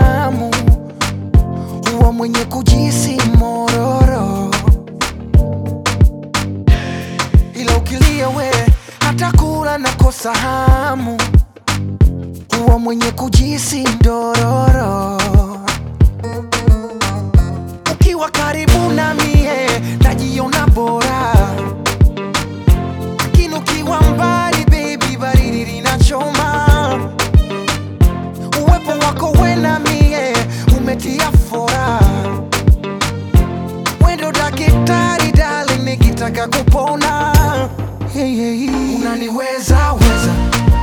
hamu, huwa mwenye kujisi mororo, ila ukilia we hata kula nakosa hamu, huwa mwenye kujisi ndororo. Ukiwa karibu na mie najiona bora, lakini ukiwa mbali baby, baridi linachoma. Uwepo wako we na mie umetia fora, wendo daktari darling, nikitaka kupona hey, hey, hey. Unaniweza weza,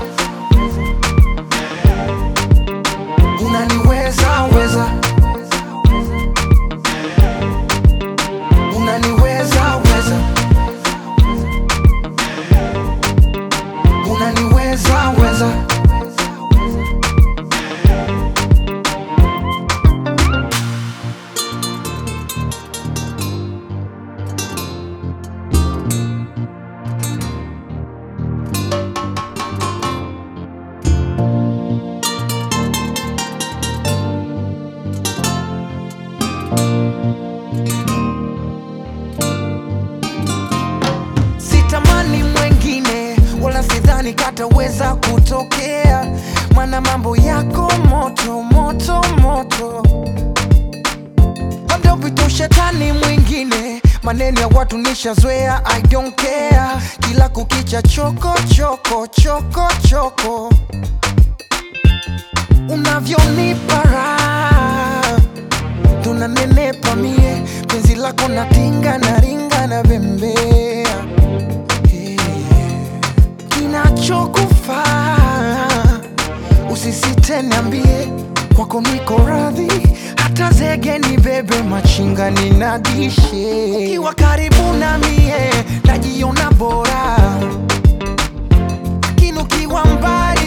unaniweza weza, unaniweza weza, unaniweza weza. sitamani mwengine wala sidhani kataweza kutokea, mana mambo yako moto moto moto, labda upite ushetani mwingine. Maneno ya watu nishazoea, I don't care. Kila kukicha choko choko choko choko, unavyonipa raha tunanenepa mie, penzi lako natinga na ringa na bembea kinachokufaa usisite, niambie, kwako niko radhi, hata zege ni bebe, machinga ninadishe. Ukiwa karibu na mie najiona bora, lakini ukiwa mbali